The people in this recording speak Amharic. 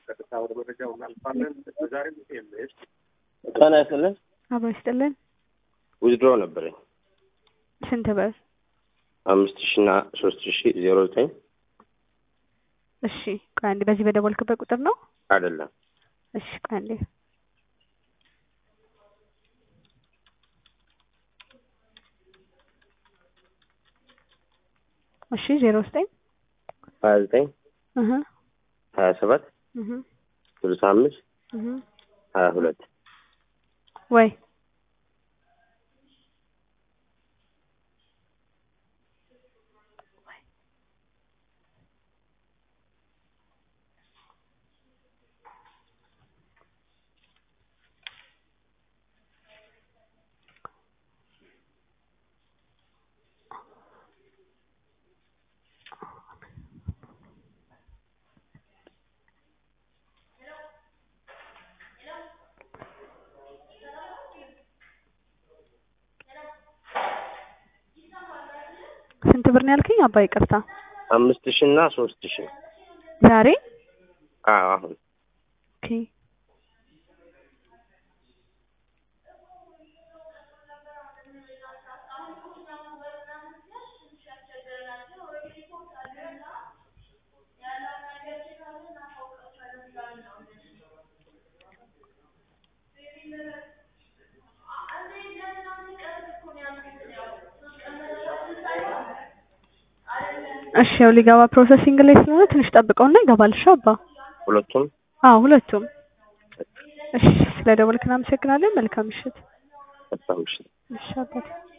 ቀጥታ ወደ መረጃው እናልፋለን። በዛሬ ኤምኤስ ጤና ይስጥልን። አብሮ ይስጥልን። ዊዝድሮ ነበረኝ ስንት ብር? አምስት ሺ እና ሶስት ሺ ዜሮ ዘጠኝ እሺ ቆይ አንዴ፣ በዚህ በደወልክበት ቁጥር ነው? አይደለም እሺ ቆይ አንዴ። እሺ ዜሮ ዘጠኝ ሀያ ዘጠኝ እህ ሀያ ሰባት እህ ስልሳ አምስት እህ ሀያ ሁለት ወይ ስንት ብር ነው ያልከኝ? አባ ይቅርታ። አምስት ሺ እና ሶስት ሺ ዛሬ አዎ አሁን ኦኬ እሺ ያው ሊገባ ፕሮሰሲንግ ላይ ስለሆነ ትንሽ ጠብቀውና ይገባል። እሺ አባ። ሁለቱም አዎ ሁለቱም። እሺ ስለ ደወልክ እናመሰግናለን። መልካም ምሽት። በጣም እሺ እሺ አባቴ።